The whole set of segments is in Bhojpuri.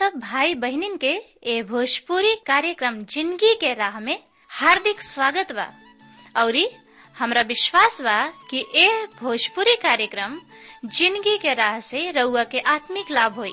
सब भाई बहनिन के ए भोजपुरी कार्यक्रम जिंदगी के राह में हार्दिक स्वागत बा औरी हमरा विश्वास बा कि ए भोजपुरी कार्यक्रम जिंदगी के राह से रउआ के आत्मिक लाभ होई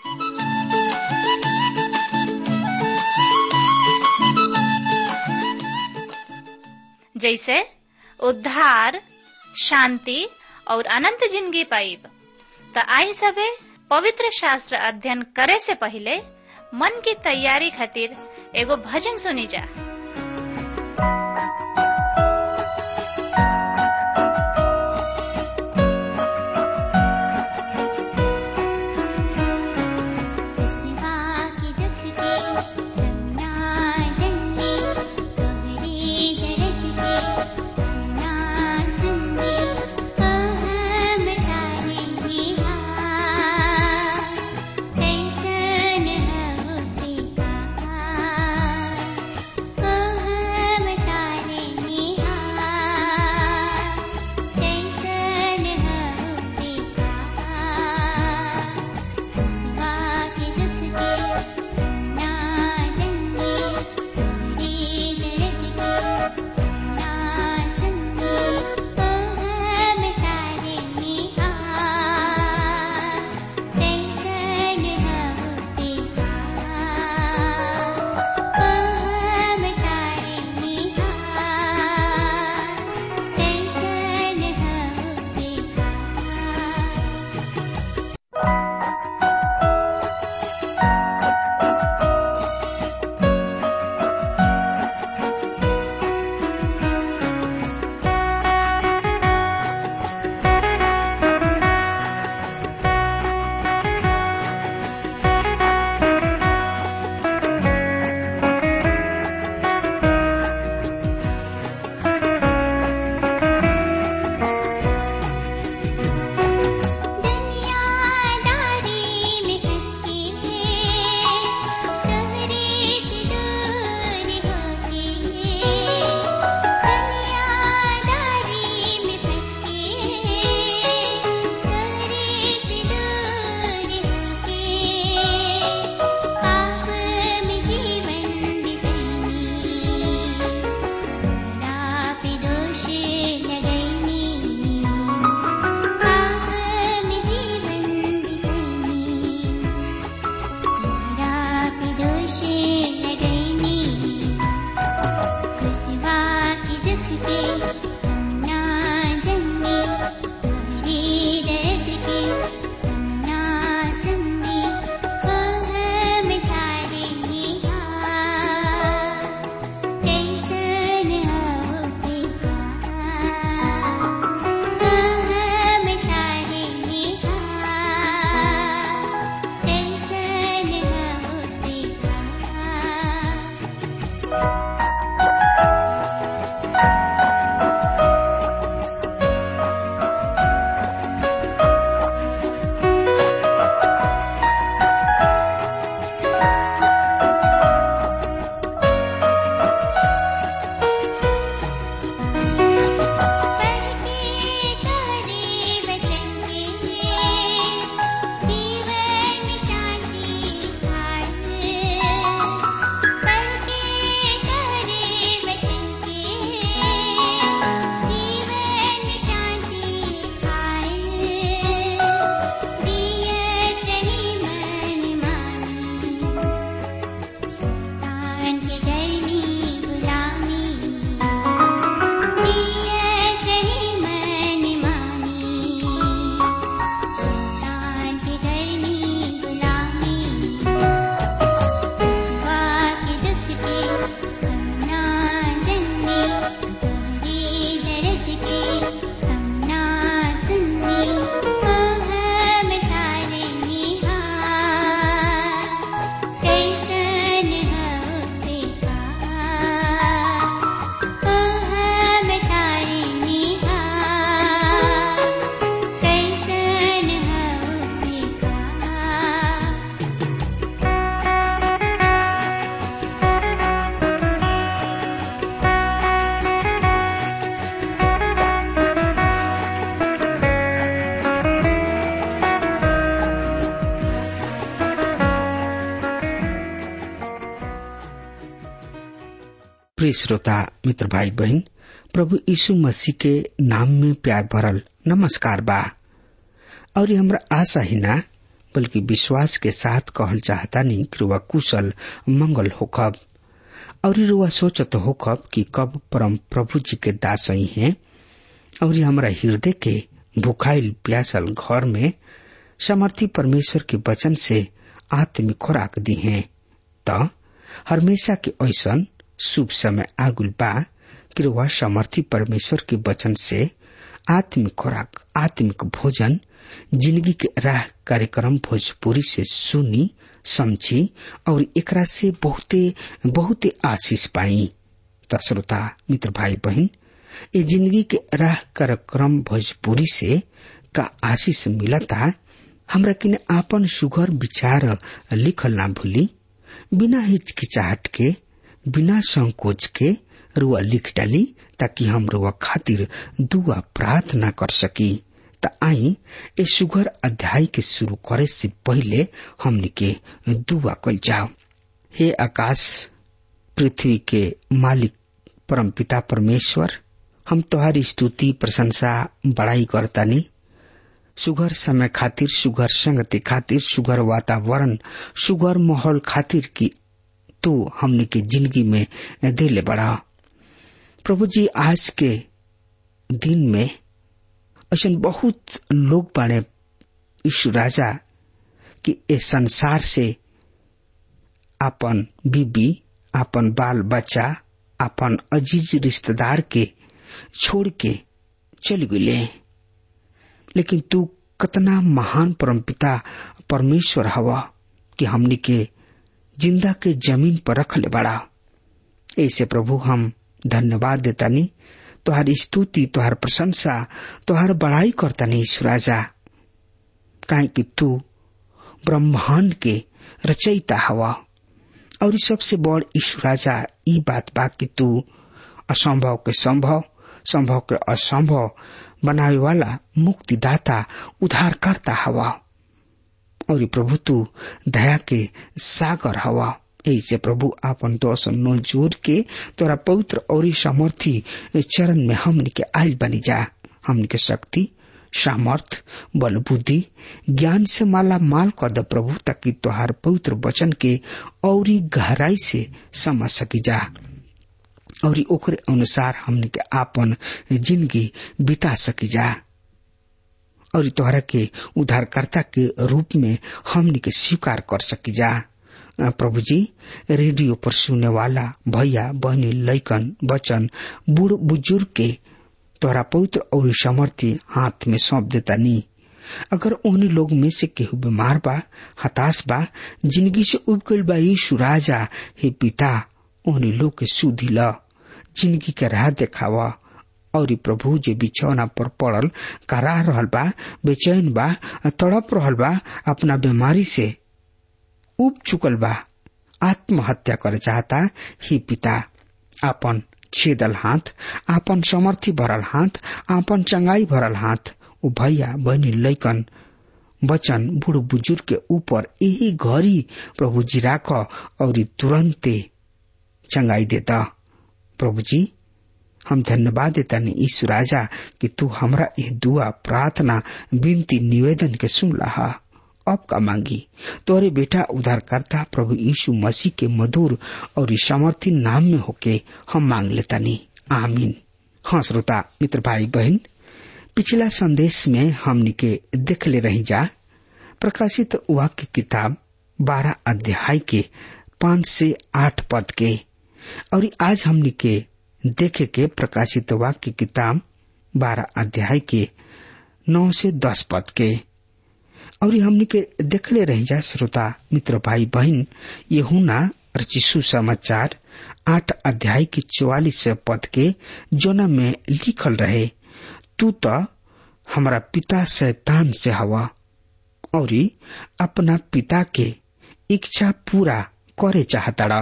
जैसे उद्धार शांति और अनंत जिंदगी पाइब त आई सबे पवित्र शास्त्र अध्ययन करे से पहले मन की तैयारी खातिर एगो भजन सुनी जा कैसन होती कहा प्रिय श्रोता मित्र भाई बहन प्रभु यीशु मसीह के नाम में प्यार भरल नमस्कार बा और ये हमरा आशा ही ना बल्कि विश्वास के साथ कहल चाहता नहीं कि रुआ कुशल मंगल होखब और ये रुआ सोचत होखब कि कब परम प्रभु जी के दास ही हैं और ये हमरा हृदय के भुखाइल प्यासल घर में समर्थी परमेश्वर के वचन से आत्मिक खुराक दी है त हमेशा के ऐसन शुभ समय आगुल बा कि वह समर्थी परमेश्वर के वचन से आत्मिक खुराक आत्मिक भोजन जिंदगी के राह कार्यक्रम भोजपुरी से सुनी समझी और एकरा से बहुते बहुते आशीष पाई त श्रोता मित्र भाई बहन ये जिंदगी के राह कार्यक्रम भोजपुरी से का आशीष मिलता हमरा किने आपन सुघर विचार लिखल ना भूली बिना हिचकिचाहट के बिना संकोच के रुआ लिख डाली ताकि हम रुआ खातिर दुआ प्रार्थना कर सकी त आई ए सुगर अध्याय के शुरू करे से पहले हमने के दुआ कल जाओ हे आकाश पृथ्वी के मालिक परम पिता परमेश्वर हम तोहारी स्तुति प्रशंसा बड़ाई करतानी सुगर समय खातिर सुगर संगति खातिर सुगर वातावरण सुगर माहौल खातिर की तू हमने के जिंदगी में दिले बड़ा प्रभु जी आज के दिन में ऐसा बहुत लोग बाने ईशु राजा कि ए संसार से अपन बीबी अपन बाल बच्चा अपन अजीज रिश्तेदार के छोड़ के चल गए लेकिन तू कतना महान परमपिता परमेश्वर हवा कि हमनी के जिंदा के जमीन पर रख ले बड़ा ऐसे प्रभु हम धन्यवाद देतानी तुहार स्तुति तुहार प्रशंसा तुहार बड़ाई करतानी सुराजा काहे कि तू ब्रह्मांड के रचयिता हवा और सबसे बड़ ईश्वराजा ई बात बा कि तू असंभव के संभव संभव के असंभव बनावे वाला मुक्तिदाता उद्धार करता हवा और प्रभु तू दया के सागर हवा ऐसे प्रभु आपन दोष नो जोड़ के तोरा पवित्र और सामर्थी चरण में हमन के आयल बनी जा हमन के शक्ति सामर्थ बल बुद्धि ज्ञान से माला माल कर द प्रभु ताकि तोहार पवित्र वचन के और गहराई से समझ सकी जा और ओकरे अनुसार हमने के आपन जिंदगी बिता सकी जा और तोहरा के उद्धारकर्ता के रूप में हमने के स्वीकार कर सकी जा प्रभु जी रेडियो पर सुने वाला भैया बहनी लैकन बचन बूढ़ बुजुर्ग के तोहरा पवित्र और समर्थी हाथ में सौंप देता नी अगर उन लोग में से केहू बीमार बा हताश बा जिंदगी से उब गईल बा यीशु राजा हे पिता उन लोग के सुधी ल जिंदगी के राह देखावा और प्रभु जे बिछौना पर पड़ल करा रहल बा बेचैन बा तड़प रहल बा अपना बीमारी से उब चुकल बा आत्महत्या करे चाहता ही पिता आपन छेदल हाथ आपन समर्थी भरल हाथ आपन चंगाई भरल हाथ उ भैया बहनी लैकन बचन बूढ़ बुजुर्ग के ऊपर यही घड़ी प्रभु जी राख और तुरंते चंगाई देता प्रभु जी हम धन्यवाद देता नहीं ईश्वर राजा कि तू हमरा यह दुआ प्रार्थना विनती निवेदन के सुन रहा अब का मांगी तोरे बेटा उद्धारकर्ता प्रभु यीशु मसीह के मधुर और सामर्थी नाम में होके हम मांग लेता नहीं आमीन हाँ श्रोता मित्र भाई बहन पिछला संदेश में हमने के देख ले रही जा प्रकाशित वाक्य किताब बारह अध्याय के पांच से आठ पद के और आज हमने के देखे के प्रकाशित वाक्य किताब बारह अध्याय के नौ से दस पद के और हमने के देखले रही जा श्रोता मित्र भाई बहन ये हुना रचिसु समाचार आठ अध्याय के चौवालीस पद के जोना में लिखल रहे तू तो हमारा पिता शैतान से हवा और अपना पिता के इच्छा पूरा करे चाहता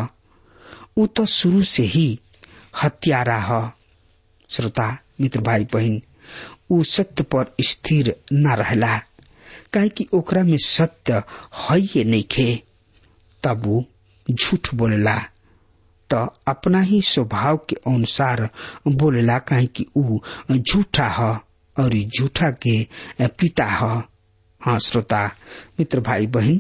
उ तो शुरू से ही हत्यारा ह श्रोता मित्र भाई बहन उ सत्य पर स्थिर न रहला काहे कि ओकरा में सत्य है ये नहीं खे तब उ झूठ बोलेला तो अपना ही स्वभाव के अनुसार बोलेला काहे कि ऊ झूठा ह और झूठा के पिता ह हाँ श्रोता मित्र भाई बहन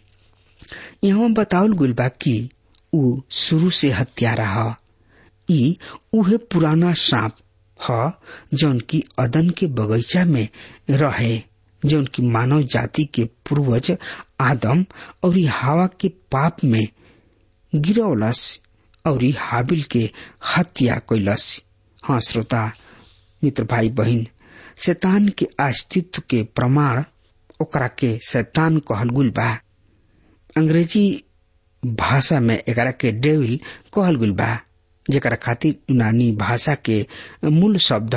यहाँ बतावल गुल बा कि ऊ शुरू से हत्यारा ह ई उहे पुराना सांप ह जौन की अदन के बगीचा में रहे जौन की मानव जाति के पूर्वज आदम और हवा के पाप में गिरौलस और हाबिल के हत्या कैलस हाँ श्रोता मित्र भाई बहन शैतान के अस्तित्व के प्रमाण ओकरा के शैतान कहल गुल बा अंग्रेजी भाषा में एकरा के डेविल कहल गुल बा जेकरा खातिर यूनानी भाषा के मूल शब्द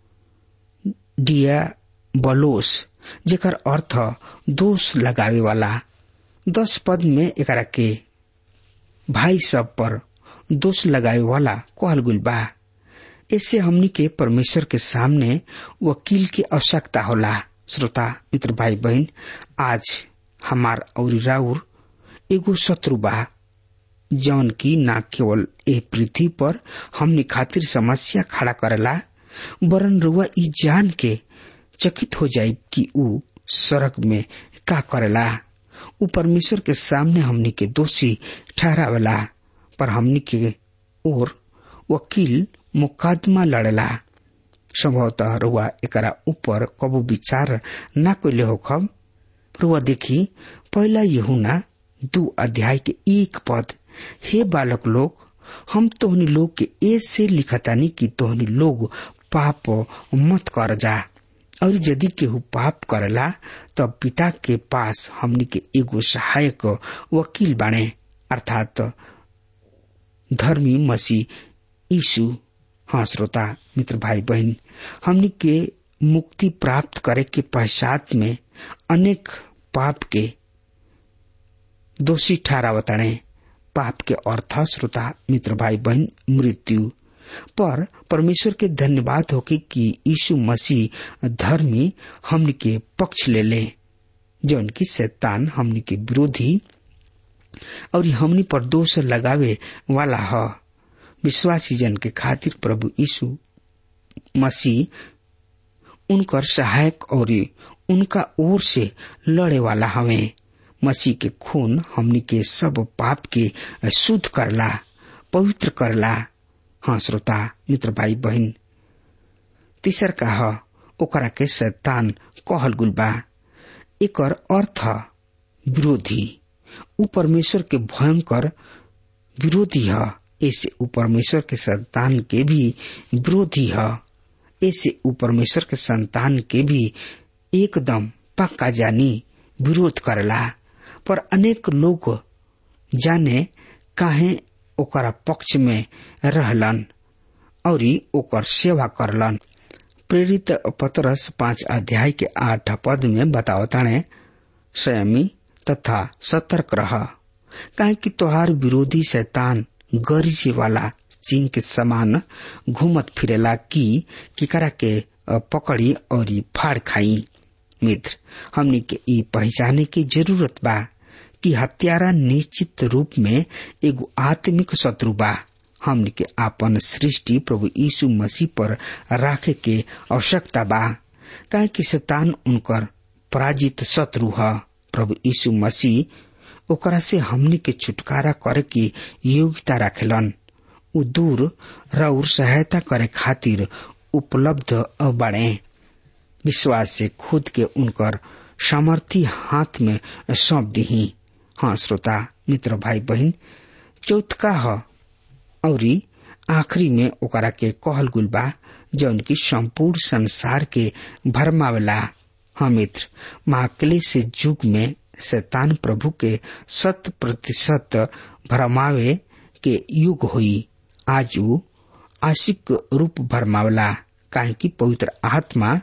डिया बलोस जेकर अर्थ दोष लगावे वाला दस पद में एकरा के भाई सब पर दोष लगावे वाला कहल गुल बा ऐसे हमनी के परमेश्वर के सामने वकील की आवश्यकता होला श्रोता मित्र भाई बहन आज हमार और राउर एगो शत्रु बा जौन की न केवल ए पृथ्वी पर हमनी खातिर समस्या खड़ा करेला वरन रुआ ई जान के चकित हो जाये कि ऊ सड़क में का करेला ऊ परमेश्वर के सामने हमनी के दोषी ठहरावेला पर हमनी के और वकील मुकदमा लड़ेला संभवतः रुआ एकरा ऊपर कबो विचार न कैले हो खब रुआ देखी पहला यहुना दू अध्याय के एक पद हे बालक लोग हम तोहनी लोग के ऐसे लिखतानी कि तोहनी लोग पाप मत कर जा और यदि केहू पाप करला तब पिता के पास हमनी के एगो सहायक वकील बाणे अर्थात धर्मी मसीह यीशु हाँ श्रोता मित्र भाई बहन हमनी के मुक्ति प्राप्त करे के पश्चात में अनेक पाप के दोषी ठहरावताणे पाप के अर्थ श्रोता मित्र भाई बहन मृत्यु पर परमेश्वर के धन्यवाद होके कि यीशु मसीह धर्मी हमन के पक्ष ले ले जौन की शैतान हमन के विरोधी और हमनी पर दोष लगावे वाला ह विश्वासी जन के खातिर प्रभु यीशु मसीह उनकर सहायक और उनका ओर से लड़े वाला हवे मसीह के खून हमनी के सब पाप के शुद्ध करला पवित्र करला हाँ श्रोता मित्र भाई बहन तीसर का ह ओकरा के शैतान कहल गुल बा एकर अर्थ विरोधी उ परमेश्वर के भयंकर विरोधी है ऐसे उ परमेश्वर के संतान के भी विरोधी है ऐसे उ परमेश्वर के संतान के भी एकदम पक्का जानी विरोध करला पर अनेक लोग जाने काहे ओकरा पक्ष में रहलन और ओकर सेवा करलन प्रेरित पतरस पांच अध्याय के आठ पद में बतावताने संयमी तथा सतर्क रह काहे कि तोहार विरोधी शैतान गरीजे वाला चिंग के समान घूमत फिरेला की किकरा के पकड़ी और फाड़ खाई मित्र हमनी के ई पहचाने की जरूरत बा कि हत्यारा निश्चित रूप में एगो आत्मिक शत्रु बा हमन के आपन सृष्टि प्रभु यीशु मसीह पर राखे के आवश्यकता बा काहे कि शैतान उनकर पराजित शत्रु ह प्रभु यीशु मसीह ओकरा से हमनी के छुटकारा करे की योग्यता रखेलन उ दूर रउर सहायता करे खातिर उपलब्ध बाड़े विश्वास से खुद के उनकर सामर्थी हाथ में सौंप दही हाँ श्रोता मित्र भाई बहन चौथका ह और आखिरी में ओकरा के कहल गुल बा जौन की संपूर्ण संसार के भरमावला हाँ मित्र महाक्लेश युग में शैतान प्रभु के शत प्रतिशत भरमावे के युग हुई आज उ आशिक रूप भरमावला काहे कि पवित्र आत्मा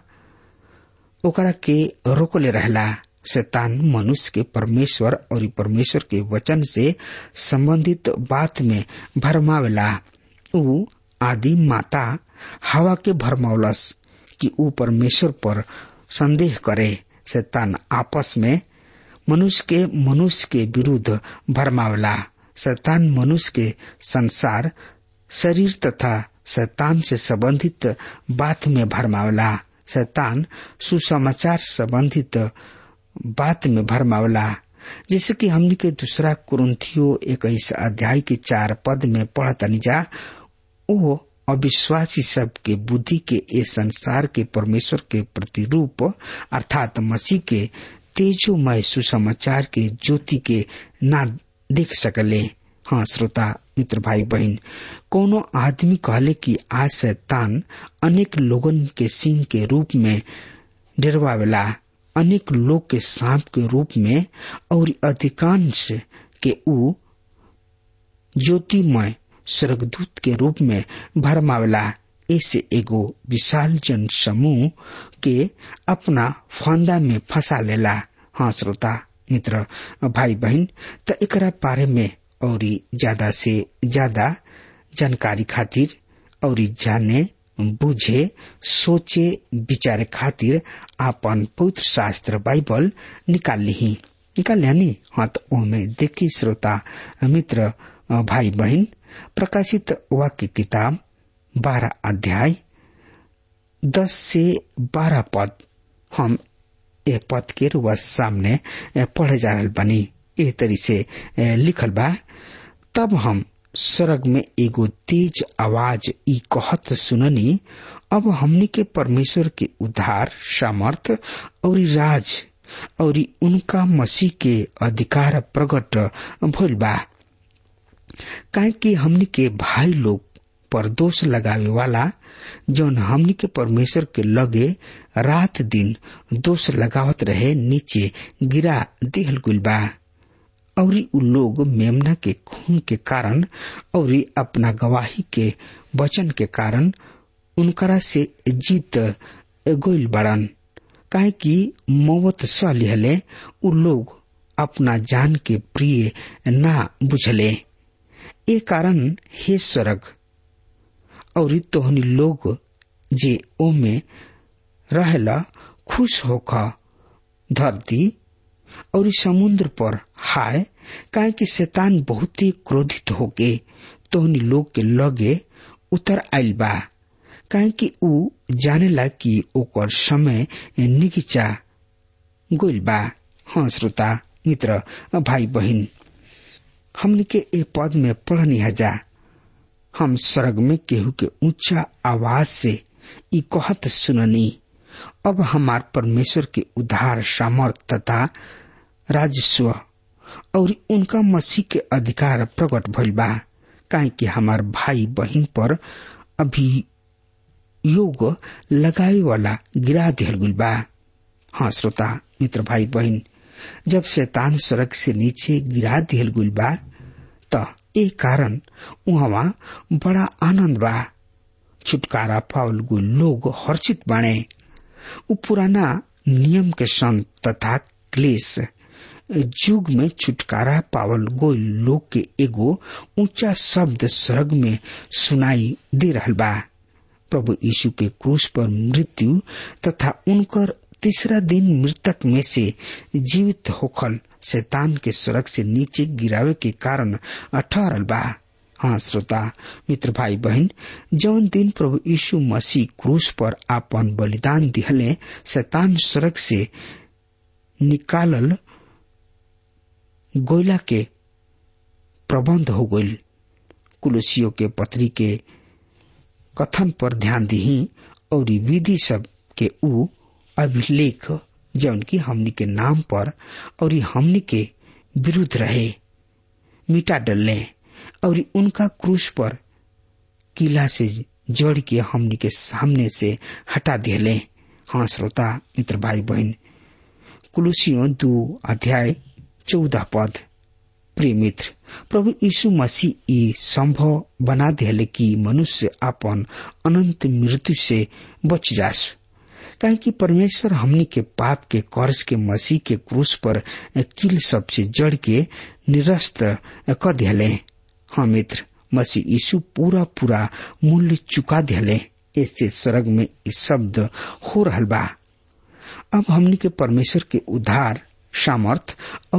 ओकरा के रोकले रहला शैतान मनुष्य के परमेश्वर और परमेश्वर के वचन से संबंधित बात में भरमावेला उ आदि माता हवा के भरमावलस कि उ परमेश्वर पर संदेह करे शैतान आपस में मनुष्य के मनुष्य के विरुद्ध भरमावला शैतान मनुष्य के संसार शरीर तथा शैतान से संबंधित बात में भरमावला शैतान सुसमाचार संबंधित बात में भरमावला जैसे कि हमने के दूसरा कुरुंथियो इक्कीस अध्याय के चार पद में पढ़तनी जा ओ अविश्वासी सब के बुद्धि के ए संसार के परमेश्वर के प्रतिरूप अर्थात मसीह के तेजोमय सुसमाचार के ज्योति के ना देख सकले हाँ श्रोता मित्र भाई बहन कोनो आदमी कहले कि आज शैतान अनेक लोगन के सिंह के रूप में डरवावेला अनेक लोग के सांप के रूप में और अधिकांश के ऊ ज्योतिमय स्वर्गदूत के रूप में भरमावला ऐसे एगो विशाल जन समूह के अपना फंदा में फंसा लेला हाँ श्रोता मित्र भाई बहन त एकरा बारे में और ज्यादा से ज्यादा जानकारी खातिर और जाने बुझे सोचे विचारे खातिर आपन पवित्र शास्त्र बाइबल निकाल ली निकाल लिया हाँ तो ओमे देखी श्रोता मित्र भाई बहन प्रकाशित वाक्य किताब बारह अध्याय दस से बारह पद हम ए पद के रुआ सामने पढ़े जा रहा बनी ए तरी से लिखल बा तब हम स्वर्ग में एगो तेज आवाज ई कहत सुननी अब हमनी के परमेश्वर के उद्धार सामर्थ और राज और उनका मसीह के अधिकार प्रकट भइल बा काहे कि हमनी के भाई लोग पर दोष लगावे वाला जौन हमनी के परमेश्वर के लगे रात दिन दोष लगावत रहे नीचे गिरा दिहल गुल बा और उ लोग मेमना के खून के कारण और अपना गवाही के वचन के कारण उनकरा से जीत गोइल बड़न काहे कि मौत सह लिहले उ लोग अपना जान के प्रिय ना बुझले ए कारण हे स्वर्ग और तोहनी लोग जे ओमे रहला खुश होखा धरती और समुद्र पर हाय काहे कि शैतान बहुत ही क्रोधित होके तोहनी लोग के लगे उतर आयल बा काहे कि ऊ जानेला कि ओकर समय निगिचा गोइल बा हाँ श्रोता मित्र भाई बहिन हमने के ए पद में पढ़नी हजा हम स्वर्ग में केहू के ऊंचा आवाज से ई कहत सुननी अब हमार परमेश्वर के उद्धार सामर्थ तथा राजस्व और उनका मसीह के अधिकार प्रकट भइल बा काहे कि हमार भाई बहन पर अभी योग लगावे वाला गिरा दिहल गुल बा हाँ श्रोता मित्र भाई बहन जब शैतान सड़क से नीचे गिरा दिहल गुल बा त ए कारण उहवा बड़ा आनंद बा छुटकारा पावल गुल लोग हर्षित बाणे उ पुराना नियम के संत तथा क्लेश युग में छुटकारा पावल गोल लोग के एगो ऊंचा शब्द स्वर्ग में सुनाई दे रहल बा प्रभु यीशु के क्रूस पर मृत्यु तथा उनकर तीसरा दिन मृतक में से जीवित होखल शैतान के सड़क से नीचे गिरावे के कारण ठहरल बा हाँ श्रोता मित्र भाई बहन जौन दिन प्रभु यीशु मसीह क्रूस पर आपन बलिदान दिहले शैतान सड़क से निकालल गोयला के प्रबंध हो गईल कुलसियों के पत्री के कथन पर ध्यान दी और विधि सब के ऊ अभिलेख जौन की हमनी के नाम पर और हमनी के विरुद्ध रहे मिटा डलने और उनका क्रूस पर किला से जड़ के हमनी के सामने से हटा दिले हाँ श्रोता मित्र भाई बहन कुलुसियों दो अध्याय चौदह पद प्रिय मित्र प्रभु यीशु मसीह ई संभव बना दिले कि मनुष्य अपन अनंत मृत्यु से बच जास काहे कि परमेश्वर हमनी के पाप के कर्ज के मसीह के क्रूस पर किल सबसे जड़ के निरस्त कर दिले हाँ मित्र मसीह यीशु पूरा पूरा मूल्य चुका दिले ऐसे स्वर्ग में इस शब्द हो रहल बा अब हमनी के परमेश्वर के उद्धार सामर्थ और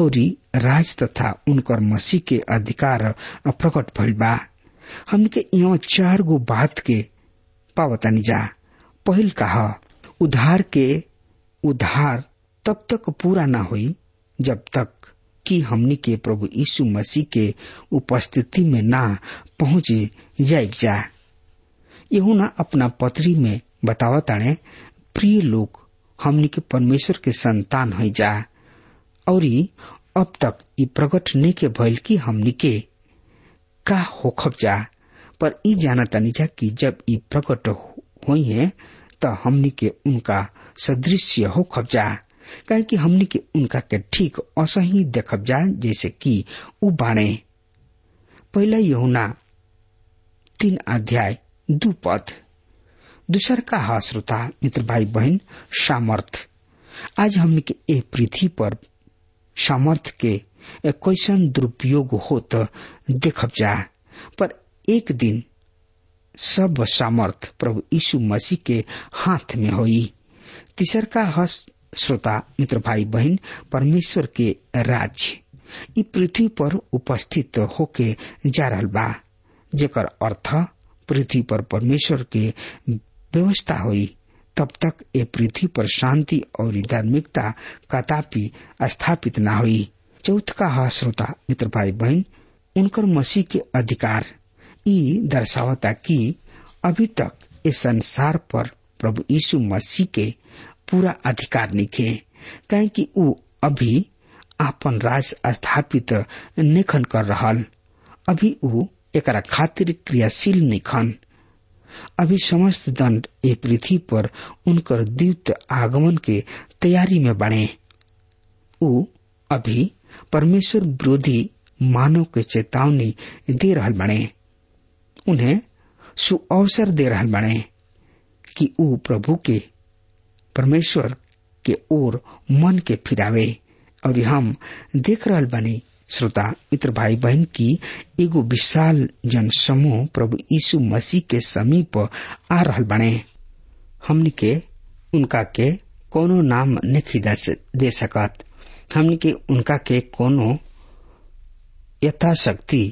राज तथा उनकर मसीह के अधिकार प्रकट भइल बा हमन के यहाँ चार गो बात के पावतानी जा पहिल कहा उधार के उधार तब तक पूरा ना हुई जब तक कि हमनी के प्रभु यीशु मसीह के उपस्थिति में ना पहुंच जाए जा यहू ना अपना पत्री में बतावताणे प्रिय लोग हमनी के परमेश्वर के संतान है जा और अब तक ई प्रकट नहीं के भइल कि हमनी के का होखब जा पर ई जाना तनी जा कि जब ई प्रकट हुई है त हमनी के उनका सदृश्य होखब जा काहे कि हमनी के उनका के ठीक असही देखब जा जैसे कि उ बाणे पहला यहुना तीन अध्याय दू पद दूसर का हा श्रोता मित्र भाई बहन सामर्थ आज हमने के ए पृथ्वी पर सामर्थ के कैसन दुरुपयोग हो तो देखब जा पर एक दिन सब सामर्थ प्रभु यीशु मसीह के हाथ में होई तीसर का हस श्रोता मित्र भाई बहन परमेश्वर के राज्य ई पृथ्वी पर उपस्थित होके जा रहल बा जेकर अर्थ पृथ्वी पर परमेश्वर के व्यवस्था हुई तब तक ए पृथ्वी पर शांति और धार्मिकता कदापि स्थापित न हुई चौथ का हा श्रोता मित्र भाई बहन उनकर मसीह के अधिकार ई दर्शावता कि अभी तक इस संसार पर प्रभु यीशु मसीह के पूरा अधिकार निखे कहे कि ऊ अभी आपन राज स्थापित निखन कर रहल अभी ऊ एकरा खातिर क्रियाशील निखन अभी समस्त दंड ए पृथ्वी पर उनकर द्वित आगमन के तैयारी में बढ़े ऊ अभी परमेश्वर विरोधी मानव के चेतावनी दे रहल बने उन्हें सुअवसर दे रहल बने कि ऊ प्रभु के परमेश्वर के ओर मन के फिरावे और हम देख रहल बनी श्रोता मित्र भाई बहन की एगो विशाल जन समूह प्रभु यीशु मसीह के समीप आ रहल बने हमने के उनका के कोनो नाम नहीं दे सकत हमने के उनका के कोनो यथाशक्ति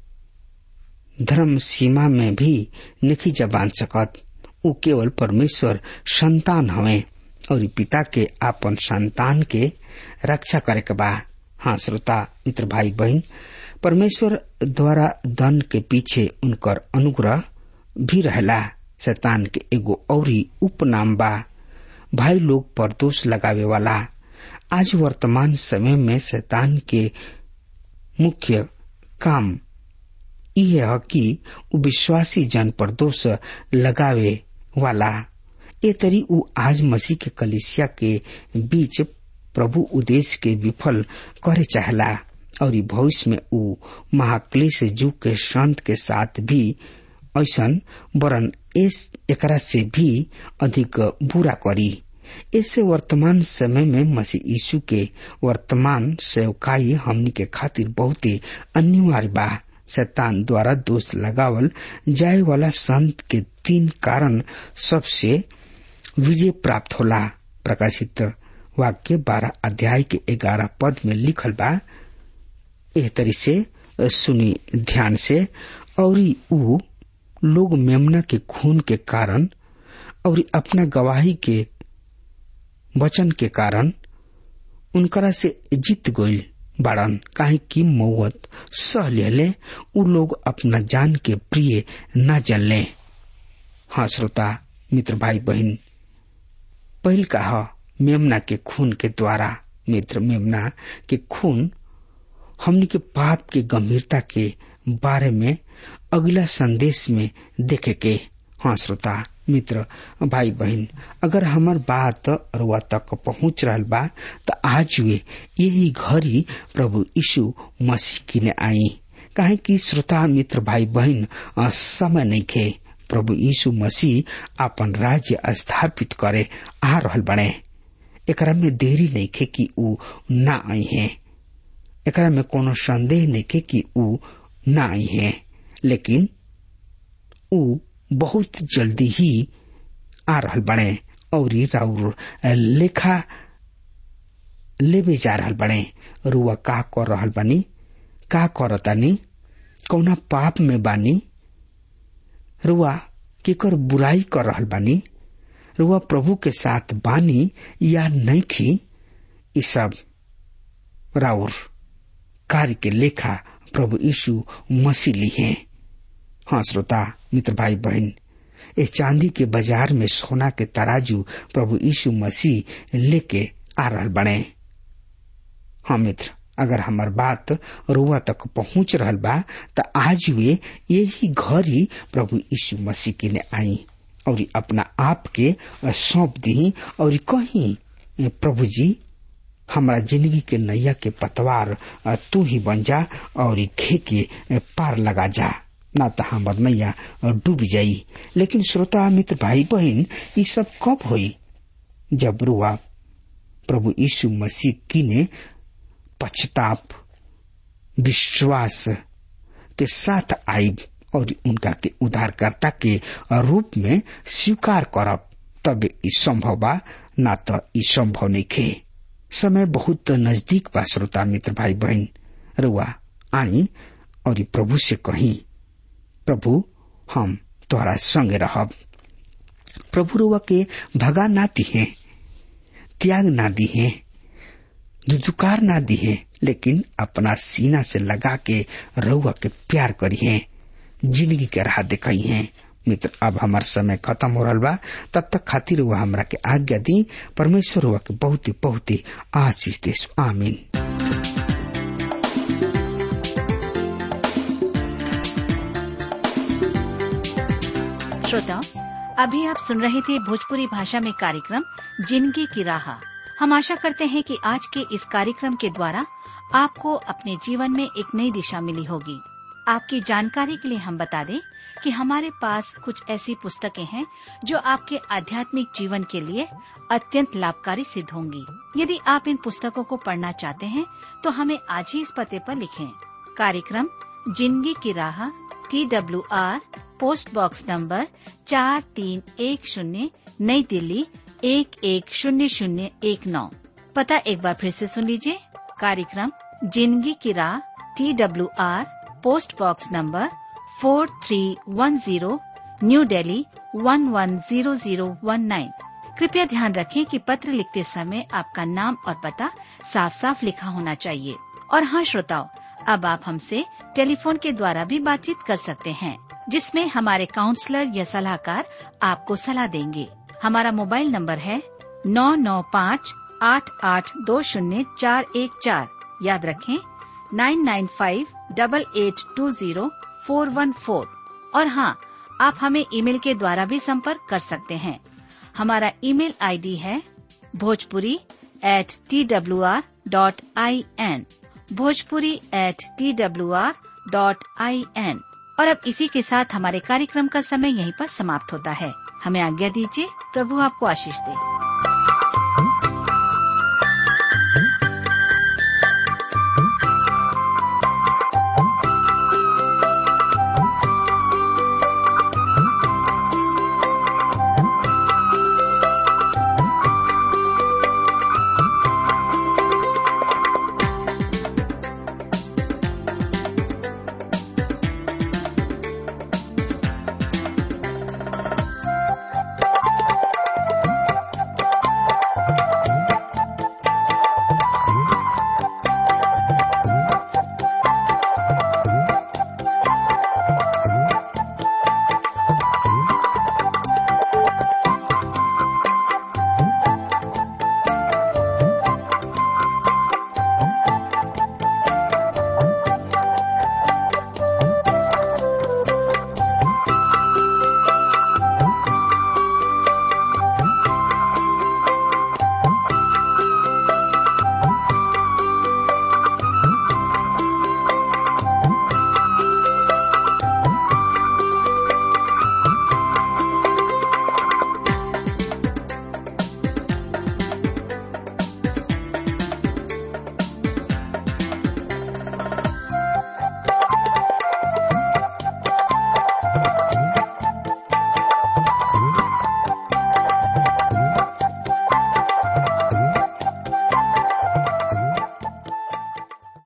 धर्म सीमा में भी नहीं जबान सकत उ केवल परमेश्वर संतान हवे और पिता के आपन संतान के रक्षा करे के बा हाँ श्रोता मित्र भाई बहन परमेश्वर द्वारा दन के पीछे उनकर अनुग्रह भी रहला शैतान के एगो औरी उपनाम बा भाई लोग पर दोष लगावे वाला आज वर्तमान समय में शैतान के मुख्य काम यह है कि विश्वासी जन पर दोष लगावे वाला ए तरी उ आज मसीह के कलिसिया के बीच प्रभु उद्देश्य के विफल करे चाहला और भविष्य में उ महाक्लेश जुग के संत के साथ भी ऐसन वरन इस एकरा से भी अधिक बुरा करी इससे वर्तमान समय में मसीह यीशु के वर्तमान सेवकाई हमनी के खातिर बहुत ही अनिवार्य बा शैतान द्वारा दोष लगावल जाए वाला संत के तीन कारण सबसे विजय प्राप्त होला प्रकाशित वाक्य बारह अध्याय के ग्यारह पद में लिखल बा एह तरी से सुनी ध्यान से और ऊ लोग मेमना के खून के कारण और अपना गवाही के वचन के कारण उनकरा से जीत गईल बाड़न काहे की मौत सह ले उ लोग अपना जान के प्रिय न जनले हाँ श्रोता मित्र भाई बहन पहल कहा मेमना के खून के द्वारा मित्र मेमना के खून हमने के पाप के गंभीरता के बारे में अगला संदेश में देखे के हाँ श्रोता मित्र भाई बहन अगर हमार बात रुआ तक पहुंच रहा बा तो आज वे यही घड़ी प्रभु यीशु मसीह की ने आई काहे कि श्रोता मित्र भाई बहन समय नहीं खे प्रभु यीशु मसीह अपन राज्य स्थापित करे आ रहल बने एकरा में देरी नहीं खे कि ऊ ना आई है एकरा में कोनो संदेह नहीं खे कि ऊ ना आई है लेकिन ऊ बहुत जल्दी ही आ रहल बने और राउर लेखा लेबे जा रहल बने रुआ का कर रहल बानी का करतानी कौना पाप में बानी रुआ केकर बुराई कर रहल बानी रुआ प्रभु के साथ बानी या नहीं खी ई सब राउर कार्य के लेखा प्रभु यीशु मसीह ली है हाँ श्रोता मित्र भाई बहन ए चांदी के बाजार में सोना के तराजू प्रभु यीशु मसीह लेके आ रहल बने हाँ मित्र अगर हमार बात रुआ तक पहुंच रहल बा त आज वे यही घर ही प्रभु यीशु मसीह के ने आई और अपना आप के सौंप दी और कहीं प्रभु जी हमारा जिंदगी के नैया के पतवार तू ही बन जा और खे के पार लगा जा ना तो हमार नैया डूब जाई लेकिन श्रोता मित्र भाई बहन ये सब कब हुई जब रुआ प्रभु यीशु मसीह की ने पश्चाताप विश्वास के साथ आई और उनका के उद्धारकर्ता के रूप में स्वीकार करब तब ई संभव बा ना तो ई संभव नहीं खे समय बहुत नजदीक बा श्रोता मित्र भाई बहन रुआ आई और प्रभु से कही प्रभु हम तोहरा संग रहब प्रभु रुआ के भगा ना दिहे त्याग ना दिहे दुदुकार ना दिहे लेकिन अपना सीना से लगा के रउआ के प्यार करिए जिंदगी के राह दिखाई है मित्र अब हमार समय खत्म हो रहा बा तब तक खातिर हुआ हमरा के आज्ञा दी परमेश्वर हुआ के बहुत ही बहुत ही आशीष देश आमीन श्रोताओं अभी आप सुन रहे थे भोजपुरी भाषा में कार्यक्रम जिंदगी की राह हम आशा करते हैं कि आज के इस कार्यक्रम के द्वारा आपको अपने जीवन में एक नई दिशा मिली होगी आपकी जानकारी के लिए हम बता दें कि हमारे पास कुछ ऐसी पुस्तकें हैं जो आपके आध्यात्मिक जीवन के लिए अत्यंत लाभकारी सिद्ध होंगी यदि आप इन पुस्तकों को पढ़ना चाहते हैं तो हमें आज ही इस पते पर लिखें कार्यक्रम जिंदगी की राह T W R post box number चार तीन एक शून्य नई दिल्ली एक एक शून्य शून्य एक नौ पता एक बार फिर से सुन लीजिए कार्यक्रम जिंदगी की राह T W R post box number four three one zero new Delhi one one zero zero one nine कृपया ध्यान रखें कि पत्र लिखते समय आपका नाम और पता साफ साफ लिखा होना चाहिए और हाँ श्रोताओं अब आप हमसे टेलीफोन के द्वारा भी बातचीत कर सकते हैं जिसमें हमारे काउंसलर या सलाहकार आपको सलाह देंगे हमारा मोबाइल नंबर है नौ नौ पाँच आठ आठ दो शून्य चार एक चार याद रखें nine nine five double eight two zero four one four और हाँ आप हमें ईमेल के द्वारा भी संपर्क कर सकते हैं हमारा ईमेल आईडी है Bhojpuri at T W R dot I N Bhojpuri at T W R dot I N और अब इसी के साथ हमारे कार्यक्रम का समय यहीं पर समाप्त होता है हमें आज्ञा दीजिए प्रभु आपको आशीष दे